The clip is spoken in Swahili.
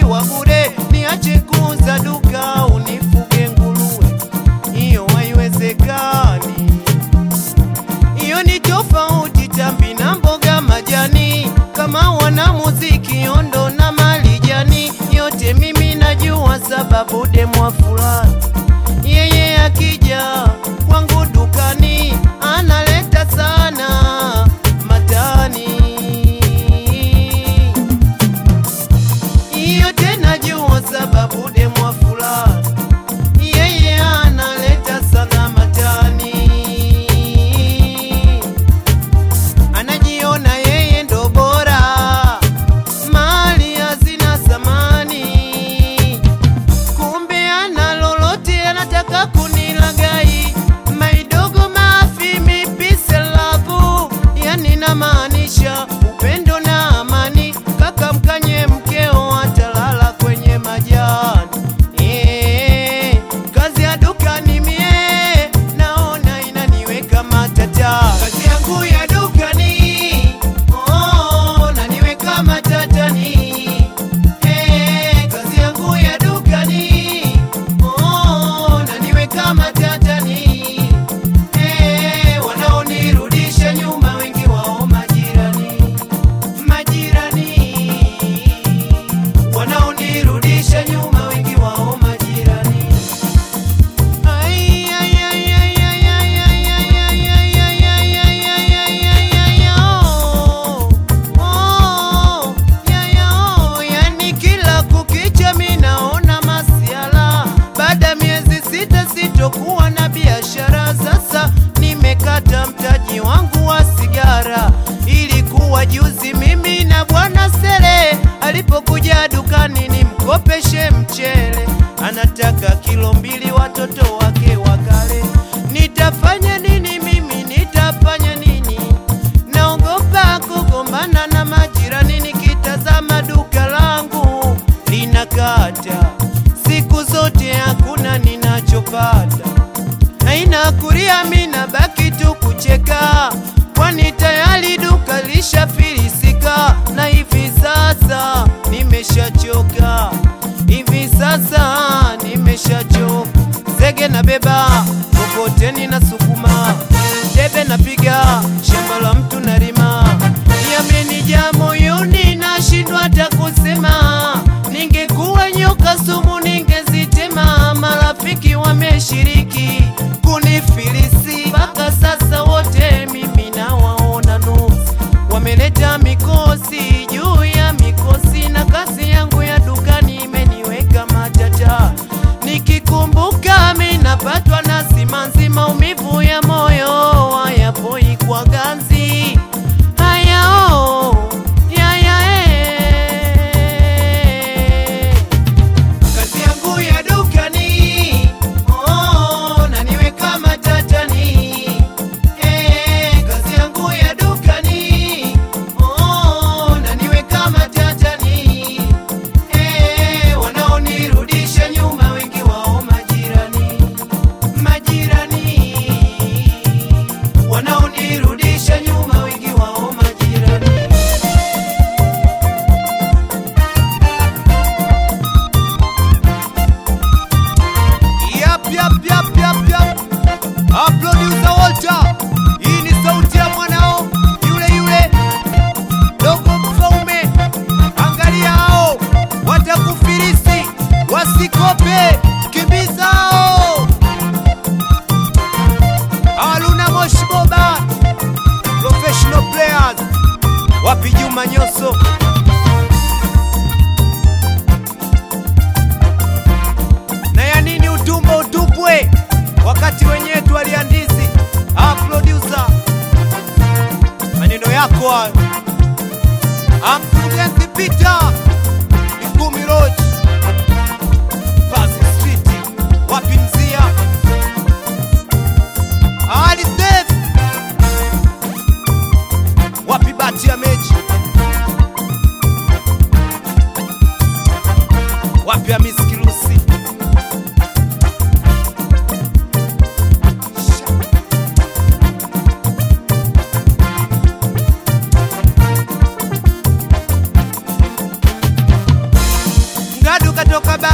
wa bure, niache kuuza duka unifuge nguruwe, hiyo haiwezekani. Hiyo ni tofauti tambi na mboga majani, kama wana muziki ondo na malijani, yote mimi najua sababu demwa fulani yeye akija kwangu dukani analeta sana matani. Hiyo tena jua sababu demwa fulani yeye analeta sana matani anajiona yeye ndo bora, mali hazina thamani, kumbe ana lolote, anataka kunilagai maidogo mafi mipise labu, yani namaanisha upendo na amani, kaka mkanye mkeo atalala kwenye majani Eh, kazi ya dukani mie naona inaniweka matata. Kazi yangu ya dukani oh, naniweka matatani. Eh, kazi yangu ya dukani oh, naniweka matatani. Eh, wanaonirudisha nyuma wengi wao majirani, majirani wanaonirudisha nyuma wengi wao majirani. Ai, ai, ai, ai, ai, ai, ai, ai, ai, ai, ai, ai, ai, ai, ai, ai, ai, oh. Oh, ya, ya, oh. Yani kila kukicha mi naona masiala, baada ya miezi sita sitokuwa na biashara. Sasa nimekata mtaji wangu wa sigara, ilikuwa juzi mimi na bwana Sele alipokuja dukani nimkopeshe mchele, anataka kilo mbili watoto wake wakale. Nitafanya nini mimi, nitafanya nini? Naogopa kugombana na majirani, nikitazama duka langu linakata, siku zote hakuna ninachopata haina kuria, mina baki tu kucheka, kwani tayari duka lishafilisika, na hivi sasa nimeshachoka, hivi sasa nimeshachoka. Zege na beba mkokoteni na sukuma, debe napiga shamba la mtu nalima, yamenijaa moyoni, nashindwa hata kusema. Ningekuwa nyoka sumu ningezitema, marafiki wameshiriki kunifilisi, mpaka sasa wote mimi nawaona nusu, wameleta mikosi juu ya mikosi, na kazi yangu ya dukani imeniweka matata. Nikikumbuka mi napatwa na simanzi, maumivu ya moyo hayapoi kwa ganzi. Haya oh, ya ya eh. Kazi yangu ya dukani oh, naniweka matatani eh, kazi yangu ya dukani oh, naniweka matatani eh, wanaonirudisha nyuma wengi wao majirani, majirani wanaonirudisha nyuma wengi wao majirani. Yap, yap, yap, yap, yap. Ah, producer Walter. Hii ni sauti ya mwanao yule yule dogo mfaume. Angalia hao watakufilisi, wasikope, kimbiza hao. Aluna Moshi Boba, professional players. Wapi Juma Nyoso? na ya nini utumbo utupwe wakati wenyewe twaliandizi ah, producer maneno yako hayo ah, mkurugenzi Peter Ikumi Lodge Pazi Street wapi mzia Ali Steve wapi bati ya mechi wapi Hamisi Kirusi katoka ba